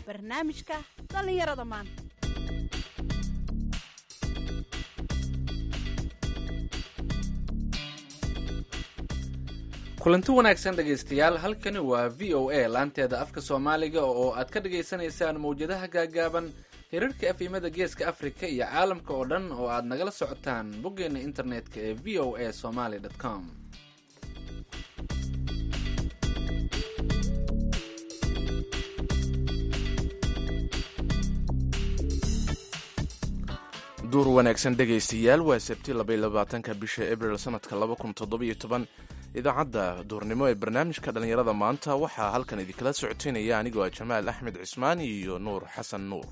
barnaamijka dhallinyarada maanta kulanti wanaagsan dhegaystayaal halkani waa v o a laanteeda afka soomaaliga oo aad ka dhagaysanaysaan mawjadaha gaagaaban hirarka afimada geeska afrika iyo caalamka oo dhan oo aad nagala socotaan boggeena internetka ee v o a somaly com duur wanaagsan dhegaystayaal waa sabti labayabaatanka bisha abril sanadka laba kun toddobiyo toban idaacadda duurnimo ee barnaamijka dhallinyarada maanta waxaa halkan idinkala socoteynaya anigoo ah jamaal axmed cismaan iyo nuur xasan nuur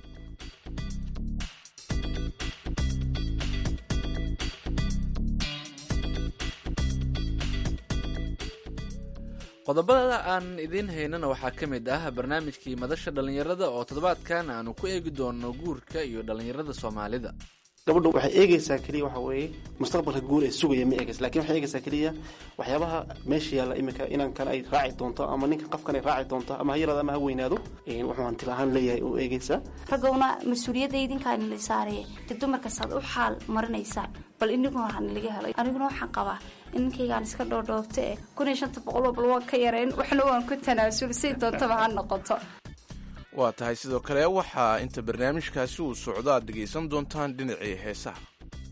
qodobada aan idiin haynana waxaa ka mid ah barnaamijkii madasha dhallinyarada oo toddobaadkan aanu ku eegi doono guurka iyo dhallinyarada soomaalida gabadhu waxay eegaysaa keliya waxa weeye mustaqbalka guur ee sugaya ma eegaysa lakin waxay eegaysaa keliya waxyaabaha meesha yaalla iminka inankan ay raaci doonto ama ninka qofkan ay raaci doonto ama ha yaraado ama ha weynaado wuxuu hantil ahaan leeyahay u eegaysaa raggowna mas-uuliyadda idinkaan la saaraya dee dumarkaasaad u xaal marinaysaan bal iniguna waxaan laga helay aniguna waxaan qabaa in ninkaygaan iska dhoodhoobto eh kun iyo shanta boqoloo bal waan ka yarayn waxna waan ku tanaasul say doontaba ha noqoto waa tahay sidoo kale waxaa inta barnaamijkaasi uu socdo aad dhegaysan doontaan dhinacii heesaha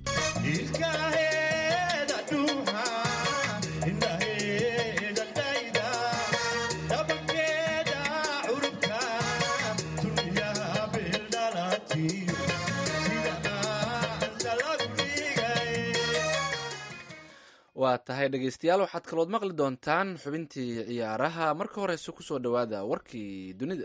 waa tahay dhegaystayaal waxaad kalood maqli doontaan xubintii ciyaaraha marka horeyse kusoo dhowaada warkii dunida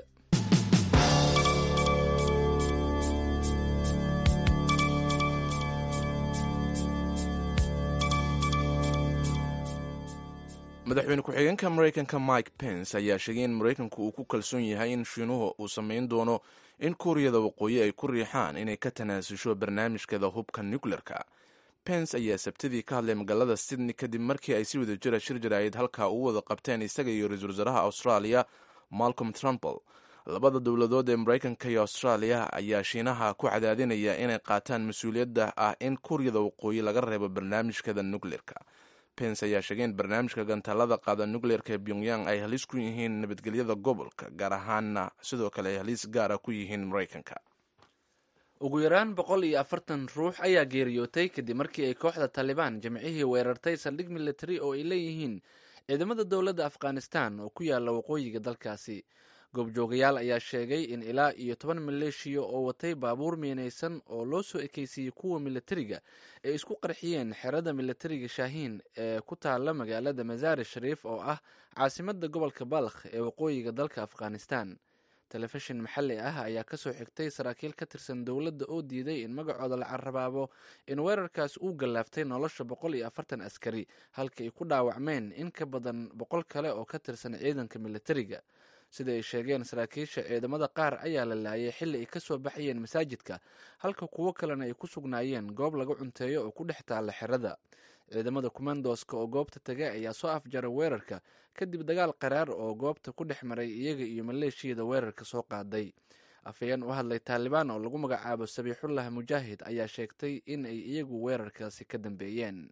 madaxweyne ku-xigeenka maraykanka mike pence ayaa sheegay in maraykanku uu ku kalsoon yahay in shiinuhu uu samayn doono in kuuriyada waqooyi ay ku riixaan inay ka tanaasusho barnaamijkeeda hubka nucleerka pence ayaa sabtidii ka hadlay magaalada sydney kadib markii ay si wada jira shir jaraa'id halkaa ugu wada qabteen isaga iyo ra-iisul wasaaraha australia malcolm trumpel labada dowladood ee maraykanka iyo australia ayaa shiinaha ku cadaadinaya inay qaataan mas-uuliyadda ah in kuuriyada waqooyi laga reebo barnaamijkeeda nucleerka pence ayaa sheegay in barnaamijka gantaalada qaada nucleerka ee pyongyang ay halis ku yihiin nabadgelyada gobolka gaar ahaanna sidoo kale ay halis gaara ku yihiin maraykanka ugu yaraan boqol iyo afartan ruux ayaa geeriyootay kadib markii ay kooxda taalibaan jimcihii weerartay saldhig militari oo ay leeyihiin ciidamada dowladda afghanistan oo ku yaala waqooyiga dalkaasi goobjoogayaal ayaa sheegay in ilaa iyo toban maleeshiya oo watay baabuur miinaysan oo loo soo ekeysiiyey kuwa militariga ay isku qarxiyeen xerada militariga shaahiin ee ku taala magaalada masaari shariif oo ah caasimada gobolka balkh ee waqooyiga dalka afghanistan telefishin maxalli ah ayaa kasoo xigtay saraakiil ka tirsan dowladda oo diiday in magacooda la carabaabo in weerarkaas uu gallaaftay nolosha boqol iyo afartan askari halka ay ku dhaawacmeen in ka badan boqol kale oo ka tirsan ciidanka militariga sida ay sheegeen saraakiisha ciidamada qaar ayaa la laayay xilli ay kasoo baxayeen masaajidka halka kuwo kalena ay ku sugnaayeen goob laga cunteeyo oo ku dhex taalla xerada ciidamada kumandoska oo goobta tagay ayaa soo afjaray weerarka kadib dagaal qaraar oo goobta ku dhex maray iyaga iyo maleeshiyada weerarka soo qaaday afhayeen u hadlay taalibaan oo lagu magacaabo sabiixullah mujaahid ayaa sheegtay in ay iyagu weerarkaasi ka dambeeyeen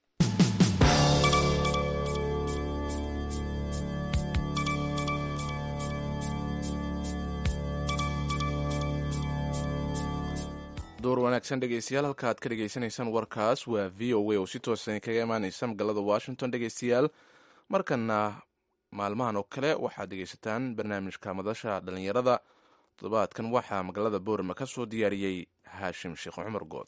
door wanaagsan dhegeystayaal halka aad ka dhegeysanaysaan warkaas waa v o a oo si toosan kaga imaaneysa magaalada washington dhegeystayaal markana maalmahan oo kale waxaad dhegeysataan barnaamijka madasha dhallinyarada toddobaadkan waxaa magaalada boorama ka soo diyaariyey haashim sheekh cumar good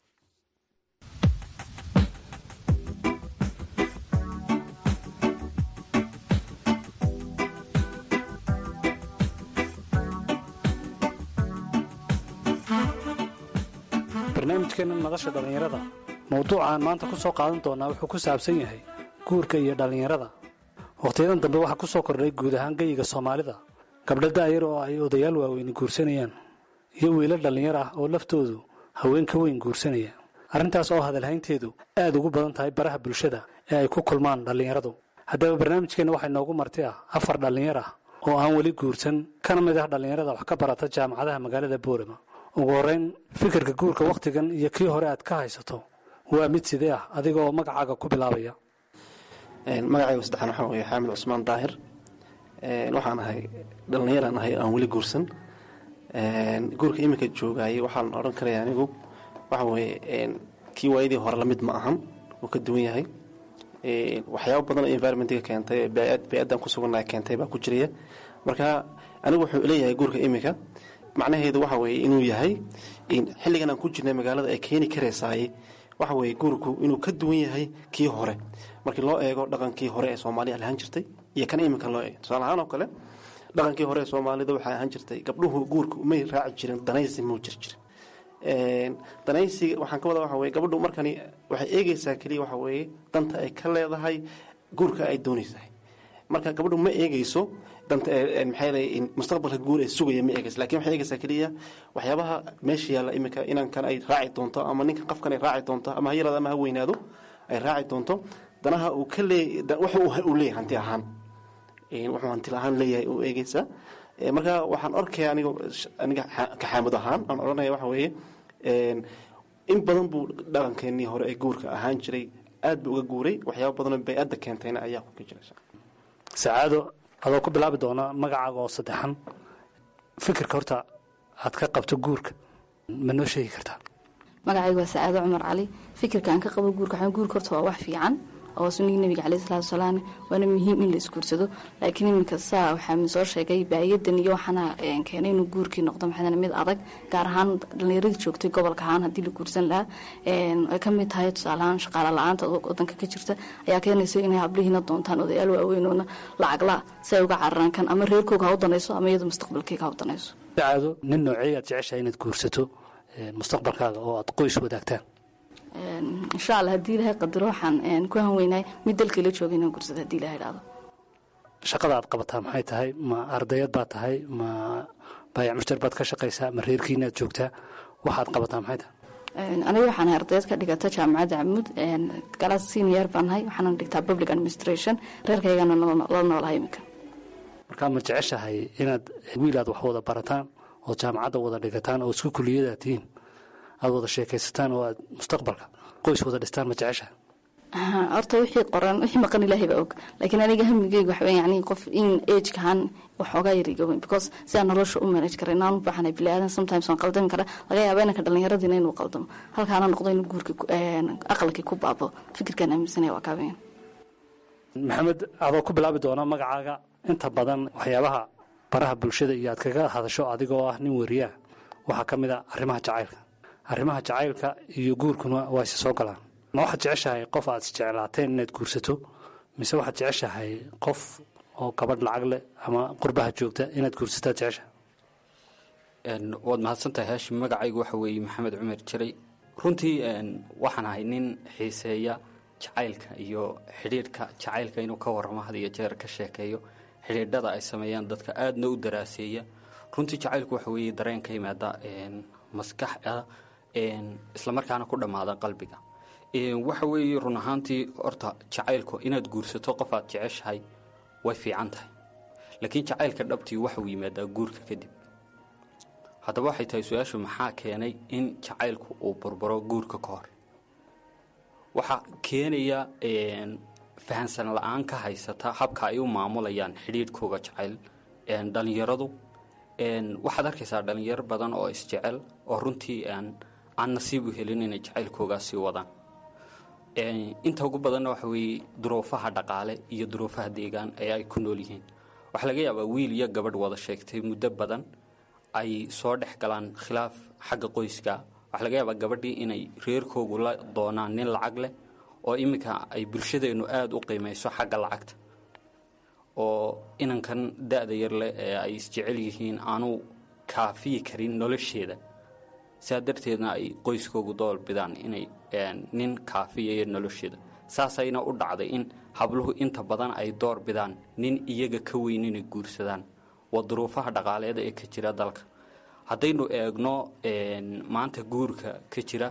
barnaamijkeenna madasha dhallinyarada mowduucaan maanta ku soo qaadan doonaa wuxuu ku saabsan yahay guurka iyo dhallinyarada wakhtiyadan dambe waxaa ku soo kordhay guud ahaan geyiga soomaalida gabdho daayar oo ay odayaal waaweyni guursanayaan iyo wiilal dhallinyar ah oo laftoodu haween ka weyn guursanaya arrintaas oo hadalhaynteedu aad ugu badan tahay baraha bulshada ee ay ku kulmaan dhallinyaradu haddaba barnaamijkeenna waxaa inoogu marti ah afar dhallinyar ah oo aan weli guursan kana mid ah dhallinyarada wax ka barata jaamacadaha magaalada boorama ugu horreyn fikirka guurka wakhtigan iyo kii hore aad ka haysato waa mid sidee ah adiga oo magacaaga ku bilaabaya magacayga saddexaan waxaa weeye xaamid cusmaan daahir waxaan ahay dhallinyaraan ahay aan weli guursan guurka iminka joogaayay waxaan odhan karaya anigu waxa weeye kii waayadii hore lamid ma ahan uu ka duwan yahay waxyaaba badan oo environmentiga keentay bey-addan ku sugannaha keentay baa ku jiraya marka anigu wuxuu leeyahay guurka iminka macnaheedu waxa weeye inuu yahay xilligan aan ku jirnay magaalada ay keeni karaysaay waxa weeye guurku inuu ka duwan yahay kii hore markii loo eego dhaqankii hore ee soomaaliya lahaan jirtay iyo kan iminka loo eego tusaale ahaan oo kale dhaqankii hore ee soomaalida waxay ahaan jirtay gabdhuhu guurka umay raaci jirin danaysi muu jir jir danaysiga waxaan ka wada waxa weye gabadhu markani waxay eegeysaa keliya waxa weeye danta ay ka leedahay guurka ay doonaysahay marka gabadhu ma eegeyso danta maxay leeyihin mustaqbalka guur ee sugaya ma eegeyso lakin waxay eegeysaa keliya waxyaabaha meesha yaalla iminka inankan ay raaci doonto ama ninkan qofkan ay raaci doonto ama ha yaraado ama ha weynaado ay raaci doonto danaha uu ka leey wuxu uu leeyahay hanti ahaan wuxuu hanti ahaan leeyahay uu eegeysaa marka waxaan arkaya aniga aniga kaxaamud ahaan aan odhanaya waxa weeye in badan buu dhaqankeenii hore ee guurka ahaan jiray aad buu uga guuray waxyaaba badanoo bay-adda keentayna ayaa ku ka jiraysa sacaado adoo ku bilaabi doona magacaaga oo saddexan fikirka horta aad ka qabto guurka ma noo sheegi kartaa magacaygu waa sacaado cumar cali fikirka aan ka qabo guurka waxaa guurka horta waa wax fiican oo sunnigii nabiga caleyhi salaatu wasalaam waana muhiim in la isguursado laakiin iminka saa waxaa soo sheegay baayadan iyo waxaana keenay inuu guurkii noqdo maxaa mid adag gaar ahaan dhallinyaradii joogtay gobolka ahaan haddii la guursan lahaa ay ka mid tahay tusaaleahaan shaqaale la-aanta wadanka ka jirta ayaa keenaysa inay hablihiina doontaan odayaal waaweynoona lacagla si ay uga cararaan kan ama reerkooga ha u danayso ama iyadu mustaqbalkeyga ha u danayso sacaado nin noocey aad jeceshahay inaad guursato mustaqbalkaaga oo aad qoys wadaagtaan insha alla haddii ilahay qadaro waxaan ku hanweynahay mid dalkii la joogay inaan gursada hadii ilahay dhahdo shaqada aad qabataa maxay tahay ma ardayad baad tahay ma baayac mushtar baad ka shaqaysaa ma reerkiina aad joogtaa waxaad qabataa maxay tahay aniga waxaan ahay ardayad ka dhigata jaamacadda camud galaas senior baan nahay waxaana dhigtaa public administration reerkaygana la noolahay iminka markaa ma jeceshahay inaad wiil aad wax wada barataan oo jaamacadda wada dhigataan oo isku kuliyadaad tihiin aad wada sheekaysataan oo aad mustaqbalka qoys wada dhistaan ma jeceshaha horta wixii qoran wixii maqan ilaahay baa og laakiin aniga hamigeyga waxa weya yani qof in agekahan waxoogaa yarigowen because sidaan nolosha u manage kara inaan u baahanay bili aadan sometimes waan qaldami kara laga yaaba inanka dhallinyaradiina inuu qaldamo halkaana noqdo inuu guurka aqalkii ku baabo fikirkaan aaminsanaya waa kaabayan maxamed adoo ku bilaabi doona magacaaga inta badan waxyaabaha baraha bulshada iyo aad kaga hadasho adigoo ah nin weriyaa waxaa ka mid a arrimaha jacaylka arrimaha jacaylka iyo guurkuna waa isa soo galaan ma waxaad jeceshahay qof aad isjeclaateen inaad guursato mise waxaad jeceshahay qof oo gabadh lacag leh ama qurbaha joogta inaad guursataad jeceshahay waad mahadsantahay haashim magacaygu waxa weeye maxamed cumar jiray runtii waxaan ahay nin xiiseeya jacaylka iyo xidhiidhka jacaylka inuu ka warramo had iyo jeer ka sheekeeyo xidhiidhada ay sameeyaan dadka aadna u daraaseeya runtii jacaylku waxa weeye dareen ka yimaada maskaxda islamarkaana ku dhammaada qalbiga waxa weeye run ahaantii horta jacaylku inaad guursato qof aad jeceshahay way fiican tahay laakiin jacaylka dhabtii waxauu yimaadaa guurka kadib haddaba waxay tahay su-aashu maxaa keenay in jacaylku uu burburo guurka ka hor waxaa keenaya fahansan la-aan ka haysata habka ay u maamulayaan xidhiidhkooga jacayl dhallinyaradu waxaad arkaysaa dhallinyaro badan oo isjecel oo runtii aan nasiib u helin inay jacaylkoogaasii wadaan inta ugu badanna waxa weeye duruufaha dhaqaale iyo duruufaha deegaan ee ay ku nool yihiin waxaa laga yaabaa wiil iyo gabadh wada sheegtay muddo badan ay soo dhex galaan khilaaf xagga qoyska waxaa laga yaabaa gabadhii inay reerkoogu la doonaan nin lacag leh oo iminka ay bulshadeennu aada u qiimayso xagga lacagta oo inankan da-da yar leh ee ay isjecel yihiin aanu kaafiyi karin nolosheeda saa darteedna ay qoyskoogu dool bidaan inay nin kaafiyayo nolosheeda saasayna u dhacday in habluhu inta badan ay door bidaan nin iyaga ka weyn inay guursadaan waa duruufaha dhaqaaleeda ee ka jira dalka haddaynu eegno maanta guurka ka jira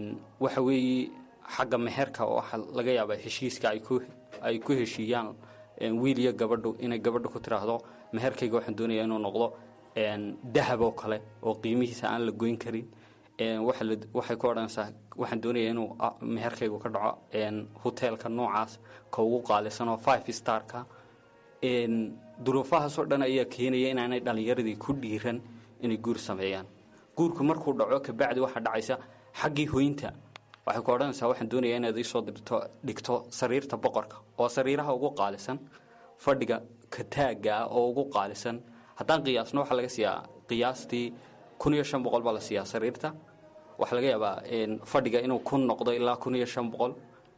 waxa weeye xagga meherka waxaa laga yaabaa heshiiska ay ku heshiiyaan wiil iyo gabadhu inay gabadhu ku tiraahdo meherkayga waxaan doonayaa inuu noqdo dahab oo kale oo qiimihiisa aan la goyn karin waxay ku odhanaysaa waxaan doonayaa inuu meherkaygu ka dhaco hoteelka noocaas ka ugu qaalisan oo five starka duruufahaasoo dhan ayaa keenaya inaanay dhallinyaradii ku dhiiran inay guur sameeyaan guurku markuu dhaco kabacdi waxaa dhacaysa xaggii hoynta waxay ku odhanaysaa waxaan doonayaa inaad iisoo dirto dhigto sariirta boqorka oo sariiraha ugu qaalisan fadhiga kataagga ah oo ugu qaalisan haddaan qiyaasno waxaa laga siiyaa qiyaastii kun iyo shan boqol baa la siiyaa sariirta waxaa laga yaabaa fadhiga inuu kun noqdo ilaa kun iyo shan boqol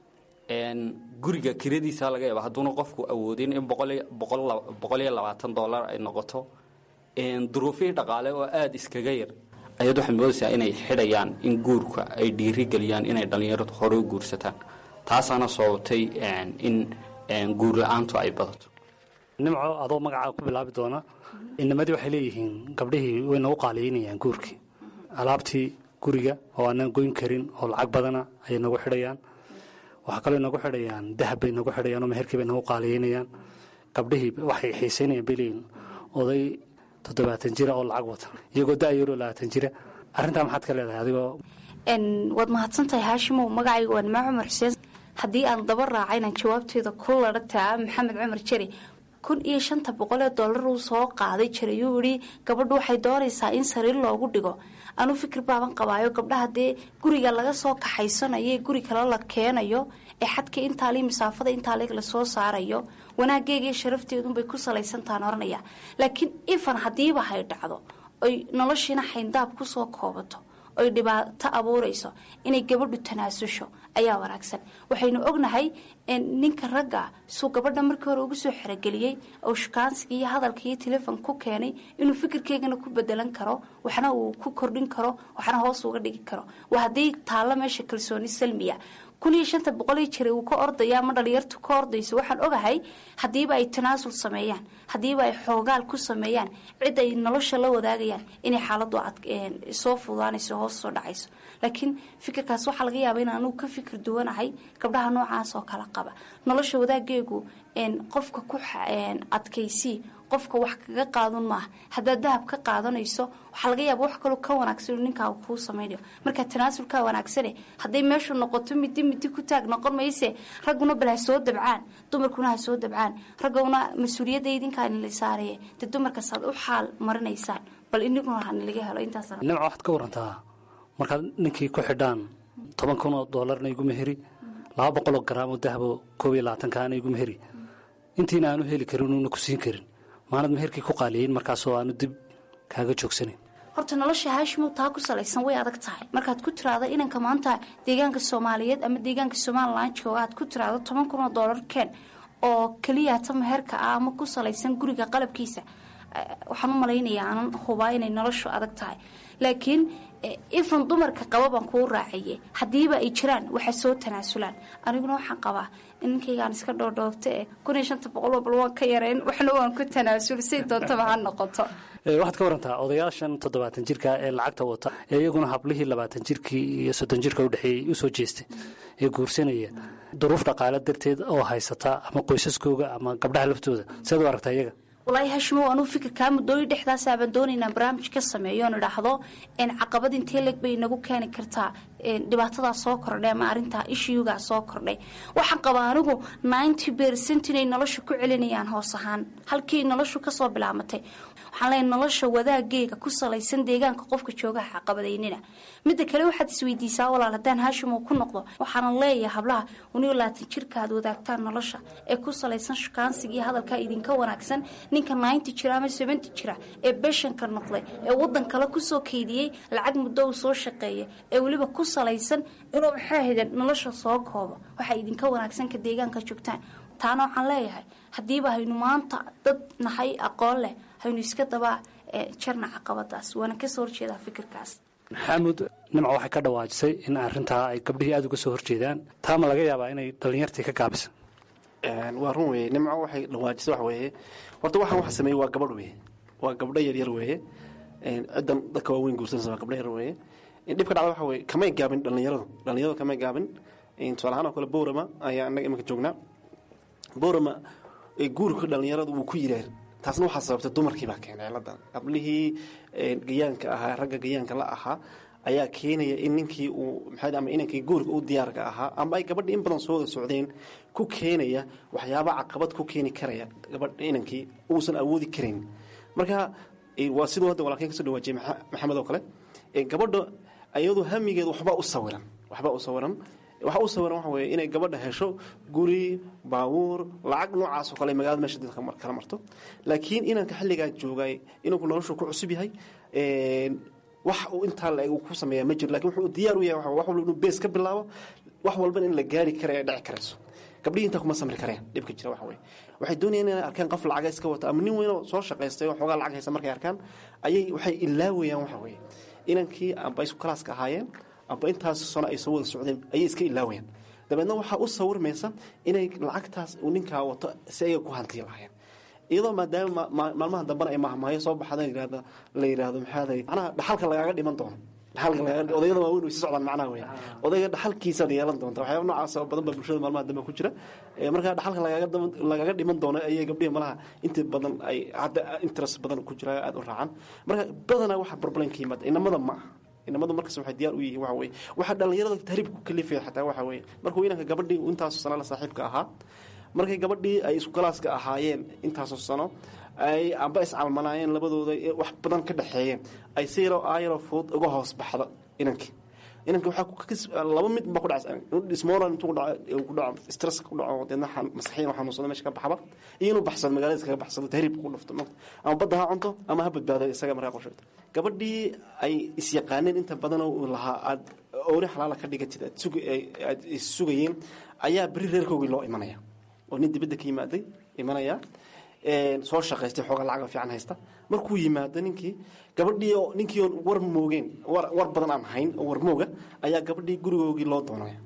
guriga kiradiisa laga yaaba hadduuna qofku awoodin in boqol iyo labaatan dollar ay noqoto duruufihii dhaqaale oo aada iskaga yar ayaad waxaad moodaysaa inay xidhayaan in guurka ay dhiiri geliyaan inay dhallinyaradu hore u guursataan taasaana sababtay in guur la-aantu ay badato nimco adoo magacaa ku bilaabi doona inamadii waxay leeyihiin gabdhihii way nagu qaaliyeynayaan guurkii alaabtii guriga oo aanan goyn karin oo lacag badana ayay nagu xidhayaan waxaa kaloo nagu xidhayaan dahab bay nagu xidhayaan oo meherkii bay nagu qaaliyeynayaan gabdhihii waxay xiisaynayaan bay leeyihin oday toddobaatan jira oo lacag wata iyagoo da-yaroo labaatan jira arrintaa maxaad ka leedahay adigoo waad mahadsantahay haashimow magacayga waa nimaa cumar xuseen haddii aan daba raaca inaan jawaabteeda ku ladhataa maxamed cumar jeri kun iyo shanta boqol ee dollar uu soo qaaday jiray yuu idhi gabadhu waxay doonaysaa in sariir loogu dhigo anuu fikir baaban qabaayo gabdhaha dee guriga laga soo kaxaysanayo ee guri kale la keenayo ee xadka intaali masaafada intaale lasoo saarayo wanaaggeega iyo sharafteedunbay ku salaysantaan oranaya laakiin ifan haddiiba hay dhacdo oy noloshiina xayndaab kusoo koobato oy dhibaato abuurayso inay gabadhu tanaasusho ayaa wanaagsan waxaynu ognahay ninka ragga suu gabadha markii hore ugu soo xerogeliyey oo shukaansiga iyo hadalka iyo telefon ku keenay inuu fikirkeygana ku bedelan karo waxna uu ku kordhin karo waxna hoos uga dhigi karo waa haddii taallo meesha kalsooni salmiya kun iyo shanta boqolii jira uu ka ordaya ama dhalinyartu ka ordayso waxaan ogahay haddiiba ay tanaasul sameeyaan haddiiba ay xoogaal ku sameeyaan cid ay nolosha la wadaagayaan inay xaaladu soo fudaanayso hoos soo dhacayso laakiin fikirkaas waxaa laga yaaba in anugu ka fikir duwanahay gabdhaha noocaas oo kala qaba nolosha wadaageegu qofka ku adkaysii qofka wax kaga qaadun maaha haddaad dahab ka qaadanayso waxaa laga yaaba wax kaloo ka wanaagsan ninkaaga kuu samaynayo markaa tanaasulkaa wanaagsane hadday meeshu noqoto midi midi ku taag noqon mayse ragguna bal ha soo dabcaan dumarkuna ha soo dabcaan ragguna mas-uuliyadda idinkaani la saareye dee dumarkaasaad u xaal marinaysaan bal iniguna hanilaga helo intaas nimca waxaad ka warantaa markaad ninkii ku xidhaan toban kun oo doolarna igu meheri laba boqoloo garaam oo dahabo koob iyo labaatankaana igu meheri intiina aanu heli karin uuna ku siin karin maanad meherkii ku qaaliyeyn markaasoo aanu dib kaaga joogsanayn horta nolosha haashimow taa ku salaysan way adag tahay markaad ku tiraado inanka maanta deegaanka soomaaliyeed ama deegaanka somalilan jooga aad ku tiraado toban kun oo doolar keen oo keliyata meherka ah ama ku salaysan guriga qalabkiisa waxaan u malaynayaa aanan hubaa inay noloshu adag tahay laakiin ifan dumarka qaba baan kuu raacaye haddiiba ay jiraan waxaa soo tanaasulaan aniguna waxaan qabaa in ninkaygaan iska dhoodhoobta e kun iyo shanta boqol bal waan ka yareen waxna waan ku tanaasul say doontaba ha noqoto waxaad ka warantaa odayaashan toddobaatan jirka ee lacagta wata ee iyaguna hablihii labaatan jirkii iyo soddon jirka udhexeeyey usoo jeestay ee guursanaya duruuf dhaqaale darteed oo haysata ama qoysaskooga ama gabdhaha laftooda sead u aragtaa iyaga walaahi hashimow anuu fikirkaa muddooyin dhexdaasabaan doonaynaa barnaamij ka sameeyo oon idhaahdo caqabad intee leg bay inagu keeni kartaa dhibaatadaa soo kordhay ama arintaa ishiyugaa soo kordhay waxaan qabaa anigu ninety bercent inay nolosha ku celinayaan hoos ahaan halkii noloshu kasoo bilaamatay waxaan leeyahay nolosha wadaageega ku salaysan deegaanka qofka joogaha caqabadaynina midda kale waxaad isweydiisaa walaal haddaan haashimow ku noqdo waxaana leeyahay hablaha uniyo laatan jirka aad wadaagtaan nolosha ee ku salaysan shukaansiga iyo hadalkaa idinka wanaagsan ninka ninety jira ama seventy jira ee beshanka noqday ee wadan kale kusoo keydiyey lacag muddo uu soo shaqeeya ee weliba ku salaysan inuu maxaa hiden nolosha soo koobo waxaa idinka wanaagsan ka deegaanka joogtaan taana waxaan leeyahay haddiiba haynu maanta dad nahay aqoon leh haynu iska dabaa jarna caqabadaas waana kasoo horjeedaa fikirkaas maxaamud nimca waxay ka dhawaajisay in arintaa ay gabdhihii aada uga soo horjeedaan taama laga yaabaa inay dhallinyartii ka gaabisa waa run weye nimco waxay dhawaajisa wax weeye horta waxaan waxa sameeyey waa gabadh weye waa gabdho yaryar weeye ciddan dadka waaweyn guursanaysa waa gabdho yar weeye dhibka dhacda waxa weye kamay gaabin dhallinyaradu dhallinyaradu kamay gaabin tusaale ahaan oo kale boorama ayaa annaga iminka joognaa boorama ee guurka dhallinyaradu wuu ku yiraar taasna waxaa sababtay dumarkii baa keenay ciladan qablihii gayaanka ahaa ragga gayaanka la ahaa ayaa keenaya in ninkii uu maxaa ama inankii guurka u diyaarka ahaa ama ay gabadhii in badan soo wada socdeen ku keenaya waxyaaba caqabad ku keeni karaya gabadha inankii uusan awoodi karayn marka waa siduu hadda walaalkeen kasoo dhawaajiyay maxamed oo kale gabadha iyadu hamigeed waxbaa u sawiran waxbaa u sawiran waxa u sawiran waxa weeye inay gabadha hesho guri baabuur lacag noocaas oo kale magaalada meesha dadka kala marto laakiin inanka xilligaa joogay inanku noloshu ku cusub yahay wax uu intaa la-eg uu ku sameeya ma jiro lakin wuxuu diyaar u yahay wax walba inuu bees ka bilaabo wax walbana in la gaari kara ay dhici karayso gabdhihii intaa kuma samri kareen dhibka jira waxa weye waxay doonayaan inay arkaan qof lacaga iska wata ama nin weynoo soo shaqaystay oo xoogaa lacag haysa markay arkaan ayay waxay ilaawayaan waxa weeye inankii amba isku kalaaska ahaayeen amba intaas sano ay soo wada socdeen ayay iska ilaawayaan dabeedna waxaa u sawirmaysa inay lacagtaas uu ninkaa wato si ayaga ku hantiyi lahaayeen iyadoo maadaama maalmaha dambena ay mahmaayo soo baxda la yidhaahdo maxaaday macnaha dhaxalka lagaaga dhiman doono odayada waaweyn way si socdaan macnaha wey odayga dhaxalkiisaad yeelan doonta waxyaaba noocaas oo badan baa bulshada maalmaha dambe ku jira markaa dhaxalka lagaaga dhiman doono ayay gabdhihi malaha inta badan ay hadda interest badan ku jira aada u raacaan marka badanaa waxa problemka yimaada inamada ma aha inamadu markas waxay diyaar u yihiin waxa weye waxaa dhallinyarada tahriib ku kalifaya xataa waxa weye markuu inanka gabadhii intaasoo sano la saaxiibka ahaa markay gabadhii ay isku galaaska ahaayeen intaasoo sano ay amba iscalmanaayeen labadooda wax badan ka dhexeeyeen ay si yaroo aayaroo fudud uga hoos baxdo inankii inanki waxaa laba mid ba ku dhacdismoral intuu ku dhaco stress ku dhaco deedna maskaxiyan xanuunsado meesha ka baxba iyo inuu baxsado magaalada iskaga baxsado tahriib ku dhufto ama badda ha cunto ama ha badbaado isaga markaa qorsheegto gabadhii ay isyaqaaneen inta badanoo uu lahaa aad oori xalaala ka dhigatid aad sugayeen ayaa beri reerkoogii loo imanaya oo nin dibadda ka yimaaday imanaya soo shaqaystay xoogaa lacaga fiican haysta markuu yimaado ninkii gabadhii oo ninkii oon war moogeen war badan aan hayn oo war mooga ayaa gabadhii gurigoogii loo doonaya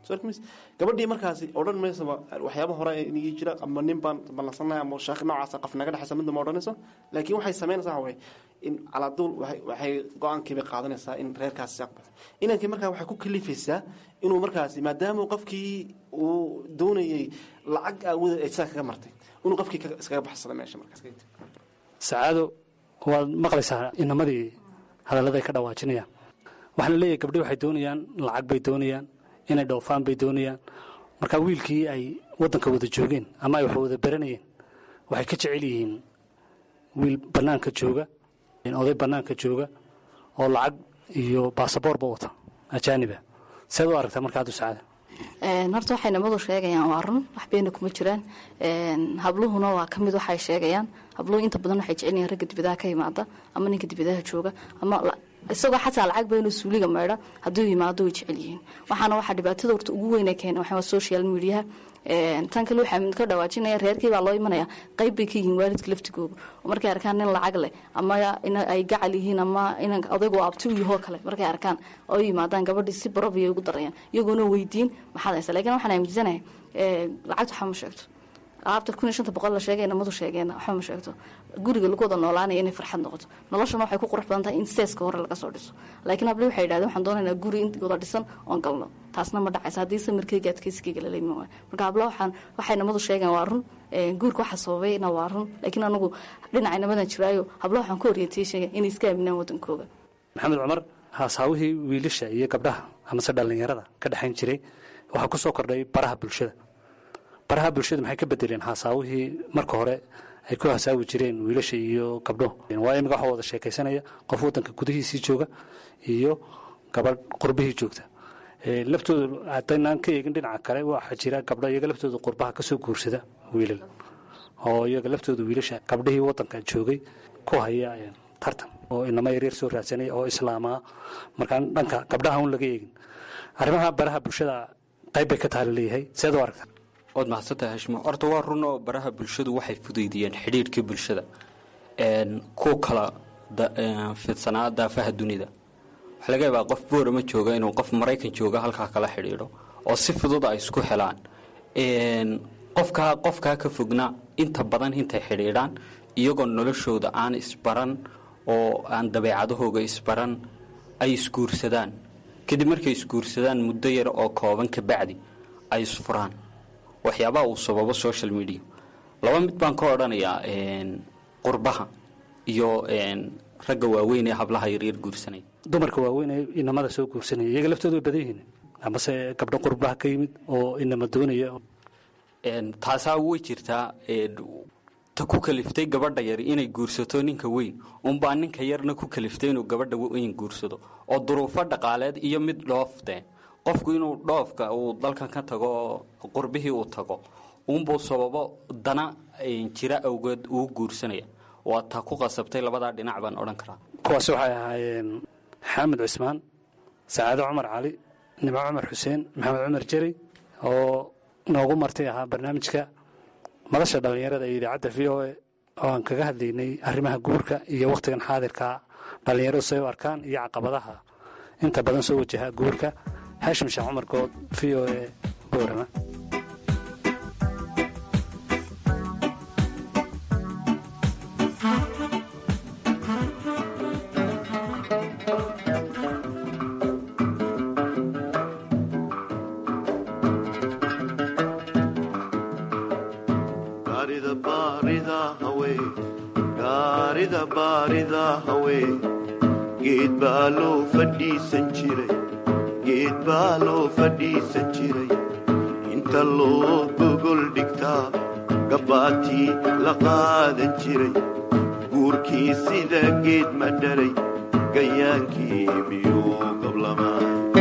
gabadhii markaasi odhan maysaba waxyaaba hore inigi jira ama nin baan ballansanay ama sheekh noocaasa qof naga dhexaysa midna ma odhanayso laakiin waxay samaynaysaa waxa weye in calaaduul waxay go-aankiibay qaadanaysaa in reerkaasi aqbalo inankii markaa waxay ku kalifaysaa inuu markaasi maadaama qofkii uu doonayey lacag aawooda ay sidaa kaga martay inuu qofkii iskaga baxsado meesha markaas sacaado waad maqlaysaa inamadii hadallada ay ka dhawaajinayaan waxaa la leeyahay gabdhi waxay doonayaan lacag bay doonayaan inay dhoofaan bay doonayaan marka wiilkii ay waddanka wada joogeen ama ay wax wada baranayeen waxay ka jecel yihiin wiil bannaanka jooga oday bannaanka jooga oo lacag iyo baasaboorba wata ajaaniba seed u aragtaa marka haddu sacaada horta waxay nimadu sheegayaan waa run wax beena kuma jiraan habluhuna waa ka mid waxay sheegayaan habluhu inta badan waxay jecel yihiin ragga dibadaha ka yimaada ama ninka dibadaha jooga ama isagoo xataa lacag ba inuu suuliga meydha hadduu yimaado way jecel yihiin waxaana waxaa dhibaatada horta ugu weyna keena waxaa social mediaha tan kale waxaa ka dhawaajinaya reerkii baa loo imanaya qayb bay ka yihiin waalidka laftigooga oo markay arkaan nin lacag leh ama ay gacal yihiin ama inan odaygu abti u yahoo kale markay arkaan oo yimaadaan gabadhii si barobiyay ugu darayaan iyagoona weydiin maxaad haysa lakin waxaan aaminsanahay lacagta waxaa ma sheegto alaabta kun iyo shanta boqol la sheegay namadu sheegeena waxba ma sheegto guriga lagu wada noolaanaya inay farxad noqoto noloshana waxay ku qurux badan tahay in seeska hore laga soo dhiso laakiin habli waxay yidhahdeen waxaan doonaynaa guri in wada dhisan oon galno taasna ma dhacaysa haddii samirkeyga adkeysigeyga lala iman waayo marka hablo waxaan waxay namadu sheegeen waa run guurka waxa sababayna waa run laakiin anagu dhinacay namadan jiraayo hablo waxaan ku orientay sheegay inay iska aaminaan wadankooga maxamed cumar haasaawihii wiilasha iyo gabdhaha amase dhallinyarada ka dhexayn jiray waxaa ku soo kordhay baraha bulshada baraha bulshada maxay ka bedeleen haasaawihii marka hore ay ku hasaawi jireen wiilasha iyo gabdho waa imika waxaa wada sheekaysanaya qof waddanka gudihiisii jooga iyo gabadh qurbihii joogta laftooda haddaynaan ka eegin dhinaca kale waxaa jira gabdho iyaga laftooda qurbaha kasoo guursada wiilal oo iyaga laftooda wiilasha gabdhihii waddanka joogay ku haya tartan oo inama yaryar soo raadsanaya oo islaamaa markaan dhanka gabdhaha un laga eegin arrimaha baraha bulshada qayb bay ka taha laleeyahay seed u aragta waad mahadsantahay hashimo horta waa run oo baraha bulshadu waxay fudaydiyeen xidhiirhkii bulshada ku kala fidsanaa daafaha dunida waxaa laga yaabaa qof boorama jooga inuu qof maraykan jooga halkaa kala xidhiidho oo si fudud ay isku helaan qofkaa qofkaa ka fogna inta badan intay xidhiidhaan iyagoo noloshooda aan isbaran oo aan dabeecadahooga isbaran ay isguursadaan kadib markay isguursadaan muddo yar oo kooban ka bacdi ay isfuraan waxyaabaha uu sababo social media laba mid baan ka odhanayaa qurbaha iyo ragga waaweyn ee hablaha yaryar guursanaya dumarka waaweyn ee inamada soo guursanaya iyaga laftooda way badan yihiin amase gabdho qurbaha ka yimid oo inama doonaya taasaa way jirtaa ta ku kaliftay gabadha yar inay guursato ninka weyn unbaa ninka yarna ku kaliftay inuu gabadha weyn guursado oo duruufo dhaqaaleed iyo mid dhoofte qofku inuu dhoofka uu dalkan ka tago oo qurbihii uu tago unbuu sababo dana jira awgeed uu guursanaya waa taa ku qasabtay labadaa dhinac baan odhan karaa kuwaasi waxay ahaayeen xaamid cismaan sacaado cumar cali nimco cumar xuseen maxamed cumar jeri oo noogu martay ahaa barnaamijka madasha dhallinyarada iyo idaacadda v o a oo aan kaga hadlaynay arrimaha guurka iyo wakhtigan xaadirka dhallinyaradu say u arkaan iyo caqabadaha inta badan soo wajaha guurka haashim sheekh cumar good v o a boorama geed baa loo fadhiisan jiray geed baa loo fadhiisan jiray inta loo gogol dhigtaa gabbaatii la qaadan jiray guurkii sida geed ma dhalay gayaankii miyuu qablamaa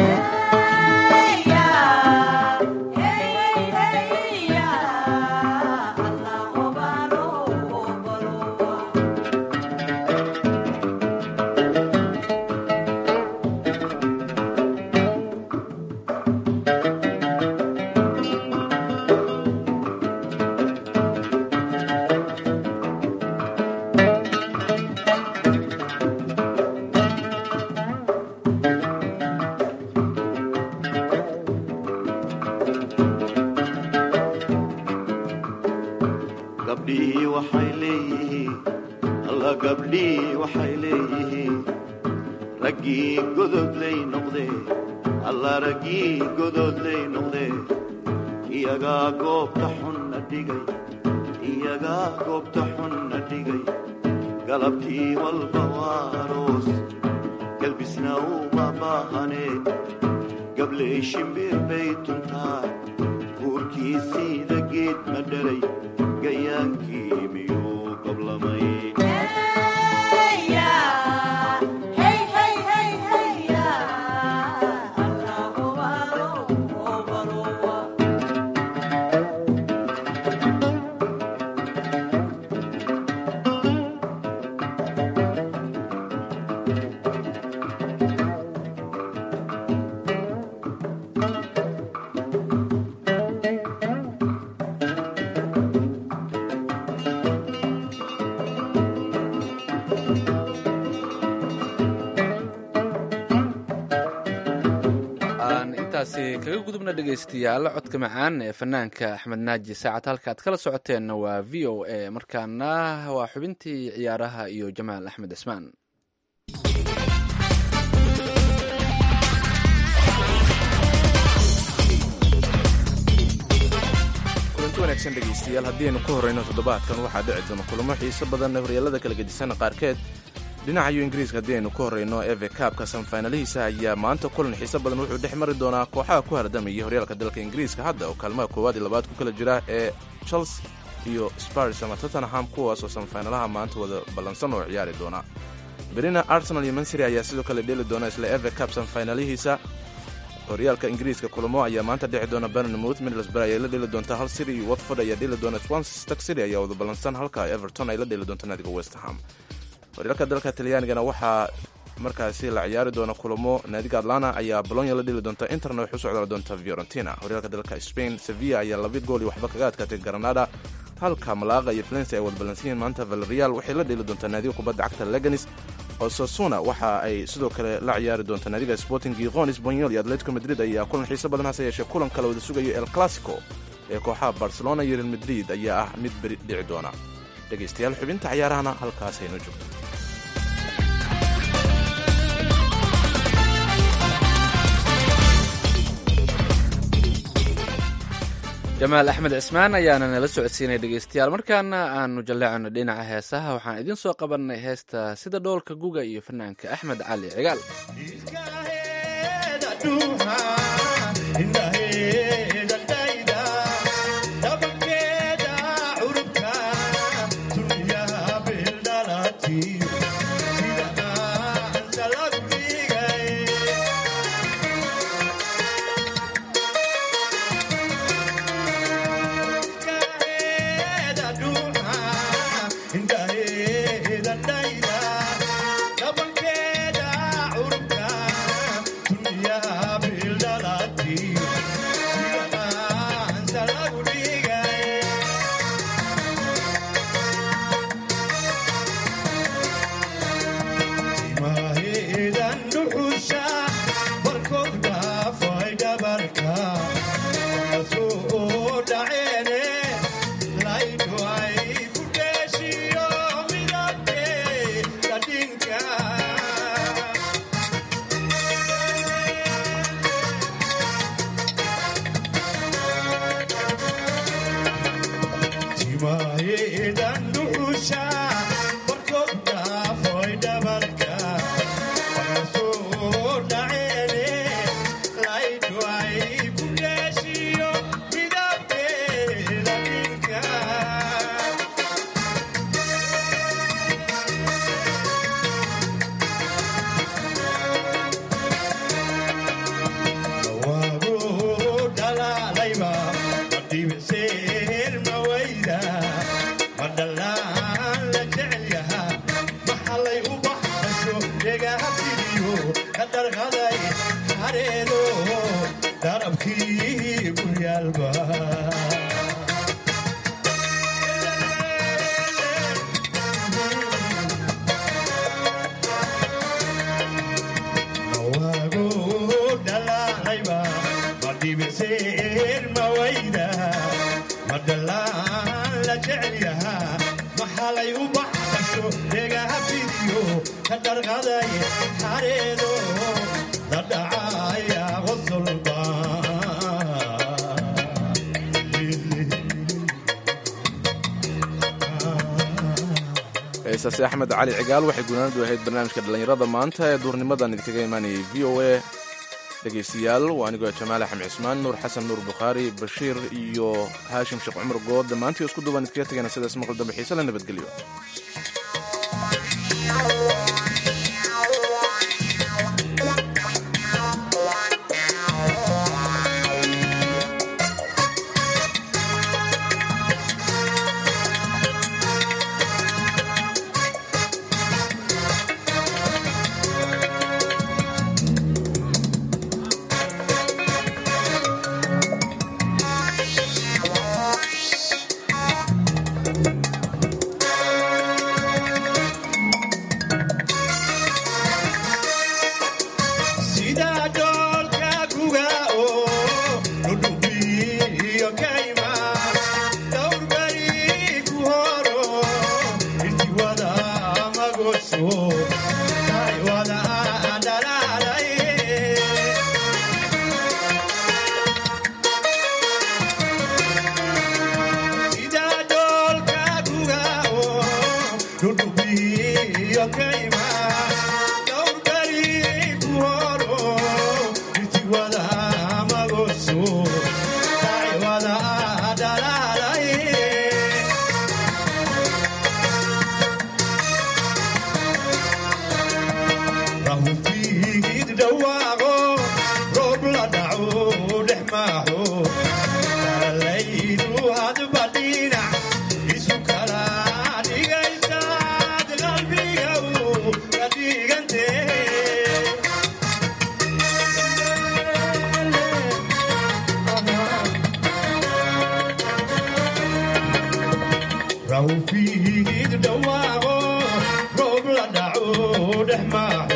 gabdhihii waxay leeyihiin alla gabdhihii waxay leeyihiin raggii gododlay noqdee alla raggii gododlay noqdee iyagaa goobta xunna dhigay iyagaa goobta xunna dhigay galabtii walba waa aroos galbisna uma baahanee gabley shimbir bay tuntaa guurkii siida geed ma dhalay gayaankii miyuu qablamay kaga gudubna dhegaystayaal codka macaan ee fanaanka axmed naaji saacad halka aad kala socoteenna waa v o a markaana waa xubintii ciyaaraha iyo jamaal axmed cismaan kulanti wanaagsan dhegaystayaal haddii aynu ka horrayno toddobaadkan waxaa dhici doona kulamo xiiso badan horyaalada kala gedisan qaarkeed dhinacayo ingiriiska haddii aynu ka horrayno eve kaabka sanfaynalihiisa ayaa maanta kulan xiiso badan wuxuu dhex mari doonaa kooxaha ku hardamaya horyaalka dalka ingiriiska hadda oo kaalmaha koowaad iyo labaad ku kala jira ee chelsea iyo spars ama tottenham kuwaas oo sanfaynalaha maanta wada ballansan oo ciyaari doona berina arsenal iyo mansiri ayaa sidoo kale dheeli doona isla eve cab sanfaynalihiisa horyaalka ingiriiska kulamo ayaa maanta dhici doona bernmouth middlesbury ayay la dheli doontaa hal city iyo watford ayaa dheli doona swansea stark city ayaa wada ballansan halka everton ay la dheli doonto naadiga west ham horyaalka dalka talyaanigana waxaa markaasi la ciyaari doona kulamo naadiga atlana ayaa bolonya la dheli doonta interna waxay u socdaali doonta fiorentina horyaalka dalka spain sevilla ayaa laba gool iyo waxba kaga adkaatay granada halka malaaqa iyo valencia ay wada ballansan yihiin maanta valerial waxay la dheli doontaa naadiga kubadda cagta leganis oo sasuna waxa ay sidoo kale la ciyaari doonta naadiga sporting giqon spanyol iyo atletico madrid ayaa kulan xiiso badan hase yeeshee kulan kale wada sugayo el clasico ee kooxaha barcelona iyo real madrid ayaa ah mid beri dhici doona dhegaystayaal xubinta ciyaarahana halkaas hayno joogto jamaal axmed cismaan ayaana nala socodsiinay dhegeystayaal markaana aanu jalleecano dhinaca heesaha waxaan idiin soo qabanay heesta sida dhoolka guga iyo fanaanka axmed cali cigaal heesaasi axmed cali cigaal waxay gunaanadu ahayd barnaamijka dhallinyarada maanta ee duurnimadan idinkaga imaanayay v o a dhegaystayaal waa anigoo jamaal axmed cismaan nuur xasan nuur bukhaari bashiir iyo haashim sheekh cumar good dhammaantii isku duubaan idkaga tegana sidaas maqal dambe xiise la nabadgelyo raw fiigid dhawaaqo roob la dhaco dhex maaxo